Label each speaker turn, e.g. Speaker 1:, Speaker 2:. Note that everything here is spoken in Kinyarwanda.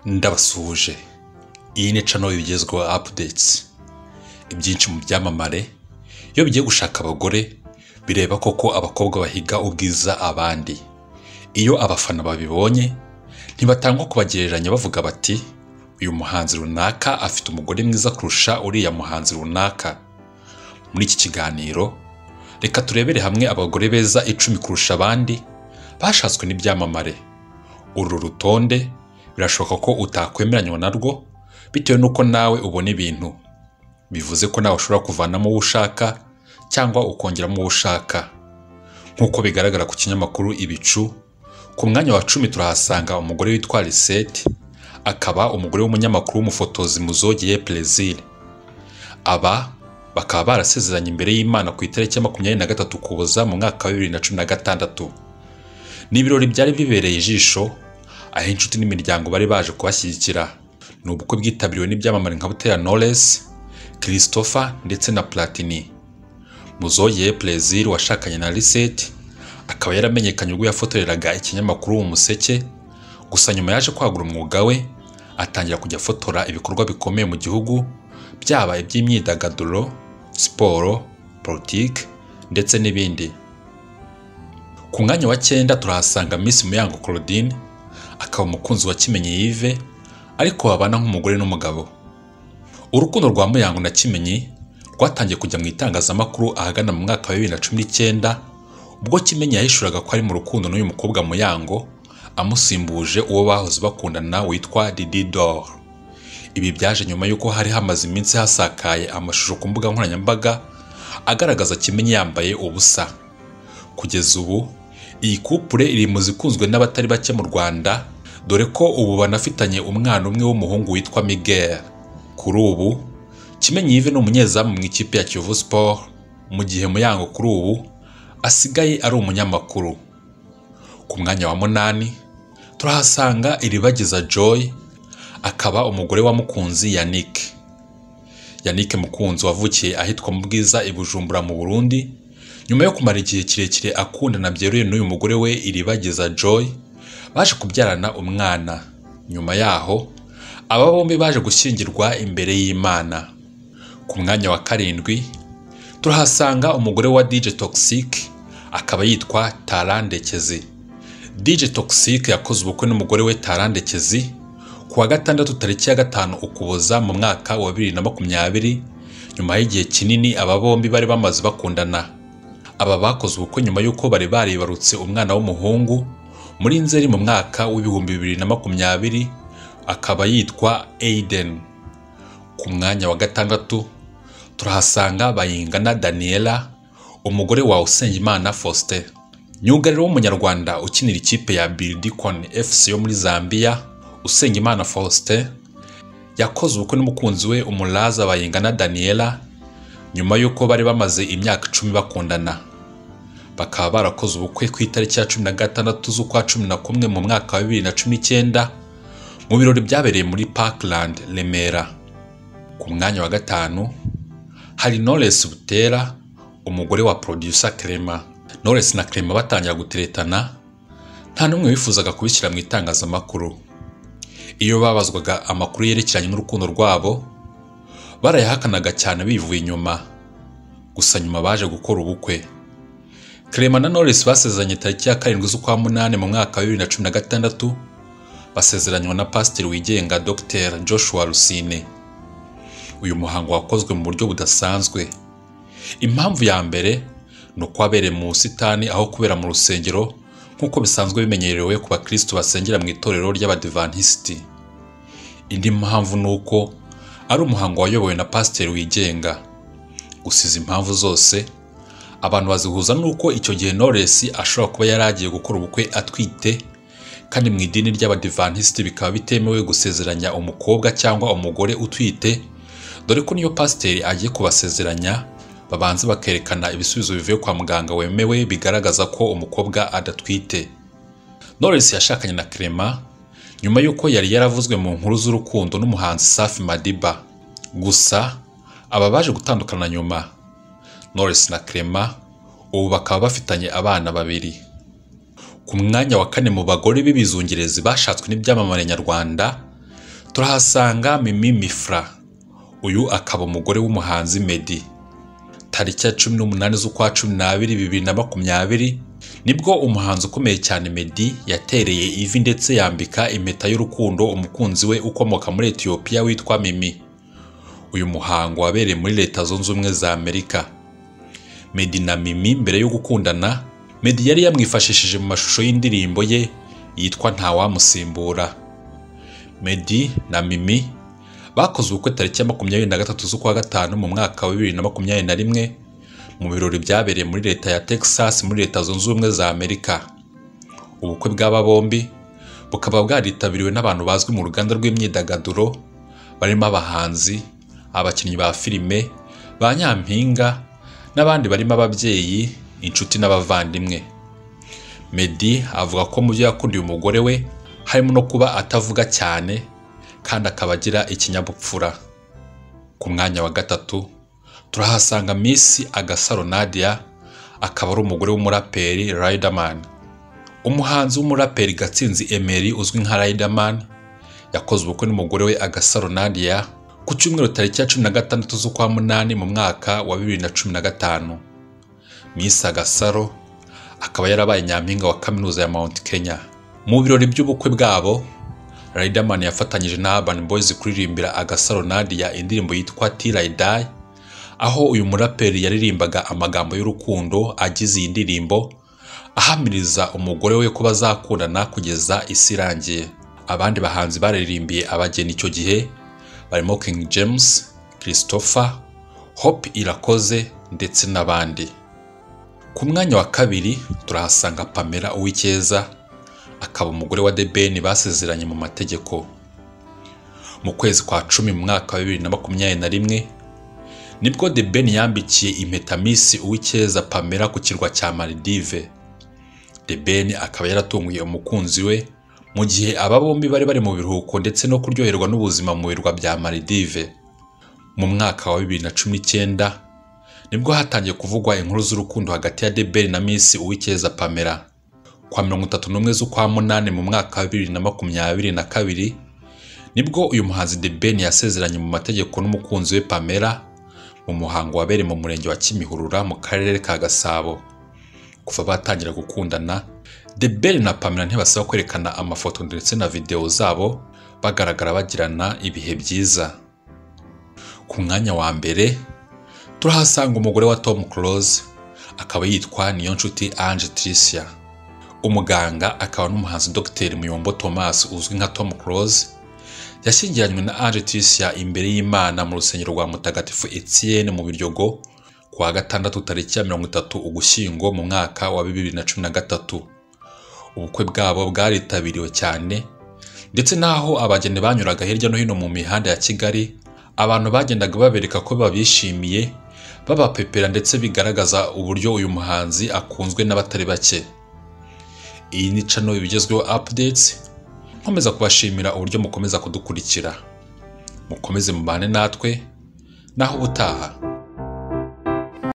Speaker 1: ndabasuhuje iyi ni cano igezweho apudetsi ibyinshi mu byamamare iyo bigiye gushaka abagore bireba koko abakobwa bahiga ubwiza abandi iyo abafana babibonye ntibatangwa kubagereranya bavuga bati uyu muhanzi runaka afite umugore mwiza kurusha uriya muhanzi runaka muri iki kiganiro reka turebere hamwe abagore beza icumi kurusha abandi bashatswe n'ibyamamare uru rutonde birashoboka ko utakwemeranywa narwo bitewe n'uko nawe ubona ibintu bivuze ko nawe ushobora kuvanamo uwo ushaka cyangwa ukongeramo uwo ushaka nk'uko bigaragara ku kinyamakuru ibicu ku mwanya wa cumi turahasanga umugore witwa lisette akaba umugore w'umunyamakuru w'umufotozi muzogeye perezil aba bakaba barasezeranye imbere y'imana ku itariki ya makumyabiri na gatatu kuboza mu mwaka wa bibiri na cumi na gatandatu ni ibirori byari bibereye ijisho aho inshuti n'imiryango bari baje kubashyigikira ni ubukwe bwitabiriwe n'ibyamamare nka butera knowless christopher ndetse na platini muzoye perezil washakanye na lisette akaba yaramenyekanye ubwo yafotoreraga ikinyamakuru mu museke gusa nyuma yaje kwagura umwuga we atangira kujya afotora ibikorwa bikomeye mu gihugu byaba iby'imyidagaduro siporo politiki ndetse n'ibindi ku mwanya wa cyenda turahasanga Miss Muyango Claudine akaba umukunzi wa Kimenyi Yves ariko babana nk'umugore n'umugabo urukundo rwa Muyango na Kimenyi rwatangiye kujya mu itangazamakuru ahagana mu mwaka wa bibiri na cumi n'icyenda ubwo Kimenyi yahishuraga ko ari mu rukundo n'uyu mukobwa Muyango amusimbuje uwo bahoze bakundana witwa Didi Dor ibi byaje nyuma y'uko hari hamaze iminsi hasakaye amashusho ku mbuga nkoranyambaga agaragaza Kimenyi yambaye ubusa kugeza ubu iyi kupure iri mu zikunzwe n'abatari bake mu Rwanda dore ko ubu banafitanye umwana umwe w'umuhungu witwa Miguel kuri ubu Kimenyi Yves ni umunyezamu mu ikipe ya Kiyovu Sport mu gihe Muyango kuri ubu asigaye ari umunyamakuru ku mwanya wa munani turahasanga iribagiza Joy akaba umugore wa mukunzi Yannick Yannick Mukunzi wavukiye ahitwa mu bwiza i Bujumbura mu Burundi nyuma yo kumara igihe kirekire akundana byeruye n'uyu mugore we iribagiza Joy baje kubyarana umwana nyuma yaho aba bombi baje gushyingirwa imbere y'Imana ku mwanya wa karindwi turahasanga umugore wa DJ Toxic akaba yitwa Tarandekezi DJ Toxic yakoze ubukwe n'umugore we Tarandekezi ku wa gatandatu tariki ya gatanu ukuboza mu mwaka wa bibiri na makumyabiri nyuma y'igihe kinini aba bombi bari bamaze bakundana aba bakoze ubukwe nyuma y'uko bari baribarutse umwana w'umuhungu muri nzeri mu mwaka w'ibihumbi bibiri na makumyabiri akaba yitwa Aiden ku mwanya wa gatandatu turahasanga bayingana Daniela umugore wa Usengimana Faustin myugariro w'umunyarwanda ukinira ikipe ya Bildikon FC yo muri Zambia Usengimana Faustin yakoze ubukwe n'umukunzi we umuraza bayingana Daniela nyuma y'uko bari bamaze imyaka icumi bakundana bakaba barakoze ubukwe ku itariki ya cumi na gatandatu z'ukwa cumi na kumwe mu mwaka wa bibiri na cumi n'icyenda mu birori byabereye muri Parkland Remera ku mwanya wa gatanu hari Knowless Butera umugore wa producer Clement Knowless na Clement batangira guteretana nta n'umwe wifuzaga kubishyira mu itangazamakuru iyo babazwaga amakuru yerekeranye n'urukundo rwabo barayahakanaga cyane bivuye inyuma gusa nyuma baje gukora ubukwe Clement na Knowless basezeranye tariki ya karindwi z'ukwa munani mu mwaka wa bibiri na cumi na gatandatu basezeranywa na pasiteri wigenga Dr Joshua Rusine uyu muhango wakozwe mu buryo budasanzwe impamvu ya mbere ni uko wabereye mu busitani aho kubera mu rusengero nk'uko bisanzwe bimenyerewe ku bakristo basengera mu itorero ry'abadivantisiti indi mpamvu ni uko ari umuhango wayobowe na pasiteri wigenga gusiza impamvu zose abantu bazihuza n'uko icyo gihe Knowless ashobora kuba yari agiye gukora ubukwe atwite kandi mu idini ry'abadivantisiti bikaba bitemewe gusezeranya umukobwa cyangwa umugore utwite dore ko niyo pasiteri agiye kubasezeranya babanza bakerekana ibisubizo bivuye kwa muganga wemewe bigaragaza ko umukobwa adatwite Knowless yashakanye na Clement nyuma y'uko yari yaravuzwe mu nkuru z'urukundo n'umuhanzi Safi Madiba gusa aba baje gutandukana nyuma Knowless na Clement ubu bakaba bafitanye abana babiri ku mwanya wa kane mu bagore b'ibizungerezi bashatswe n'ibyamamare nyarwanda turahasanga Mimi Mifra uyu akaba umugore w'umuhanzi Meddy tariki ya cumi n'umunani z'ukwa cumi n'abiri bibiri na makumyabiri nibwo umuhanzi ukomeye cyane Meddy yatereye ivi ndetse yambika impeta y'urukundo umukunzi we ukomoka muri Ethiopia witwa Mimi uyu muhango wabereye muri leta zunze ubumwe za Amerika Meddy na Mimi mbere yo gukundana Meddy yari yamwifashishije mu mashusho y'indirimbo ye yitwa Ntawamusimbura Meddy na Mimi bakoze ubukwe tariki ya makumyabiri na gatatu z'ukwa gatanu mu mwaka wa bibiri na makumyabiri na rimwe mu birori byabereye muri leta ya Texas muri leta zunze ubumwe za Amerika ubukwe bw'aba bombi bukaba bwaritabiriwe n'abantu bazwi mu ruganda rw'imyidagaduro barimo abahanzi abakinnyi ba filime ba nyampinga n'abandi barimo ababyeyi inshuti n'abavandimwe Meddy avuga ko mu byo yakundiye umugore we harimo no kuba atavuga cyane kandi akaba agira ikinyabupfura ku mwanya wa gatatu turahasanga Miss Agasaro Nadia akaba ari umugore w'umuraperi Riderman umuhanzi w'umuraperi Gatsinzi Emery uzwi nka Riderman yakoze ubukwe n'umugore we Agasaro Nadia ku cyumweru tariki ya cumi na gatandatu z'ukwa munani mu mwaka wa bibiri na cumi na gatanu Miss Agasaro akaba yarabaye nyampinga wa kaminuza ya Mount Kenya mu birori by'ubukwe bwabo Riderman yafatanyije na Urban Boys kuririmbira Agasaro Nadia indirimbo yitwa Till I Die aho uyu muraperi yaririmbaga amagambo y'urukundo agize iyi ndirimbo ahamiriza umugore we ko bazakundana kugeza isi irangiye abandi bahanzi baririmbiye abageni icyo gihe barimo King James Christopher Hope Irakoze ndetse n'abandi ku mwanya wa kabiri turahasanga Pamela Uwicyeza akaba umugore wa The Ben basezeranye mu mategeko mu kwezi kwa cumi mu mwaka wa bibiri na makumyabiri na rimwe nibwo The Ben yambikiye impeta Miss Uwicyeza Pamela ku kirwa cya Maldive The Ben akaba yaratunguye umukunzi we mu gihe aba bombi bari bari mu biruhuko ndetse no kuryoherwa n'ubuzima mu birwa bya Maldive mu mwaka wa 2019 nibwo hatangiye kuvugwa inkuru z'urukundo hagati ya The Ben na Miss Uwicyeza Pamela kwa 31 z'ukwa munani mu mwaka wa 2022 nibwo uyu muhanzi The Ben yasezeranye mu mategeko n'umukunzi we Pamela mu muhango wabereye mu murenge wa Kimihurura mu karere ka Gasabo kuva batangira gukundana The Ben na Pamela ntibasaba kwerekana amafoto ndetse na videwo zabo bagaragara bagirana ibihe byiza ku mwanya wa mbere turahasanga umugore wa Tom Close akaba yitwa Niyonshuti Ange Tricia umuganga akaba n'umuhanzi Dr Muyombo Thomas uzwi nka Tom Close yashyingiranywe na Ange Tricia imbere y'Imana mu rusengero rwa Mutagatifu Etienne mu Biryogo ku wa gatandatu tariki ya mirongo itatu Ugushyingo mu mwaka wa bibiri na cumi na gatatu ubukwe bwabo bwaritabiriwe cyane ndetse n'aho abageni banyuraga hirya no hino mu mihanda ya Kigali abantu bagendaga babereka ko babishimiye babapepera ndetse bigaragaza uburyo uyu muhanzi akunzwe n'abatari bake iyi ni channel ibigezweho updates nkomeza kubashimira uburyo mukomeza kudukurikira mukomeze mubane natwe naho ubutaha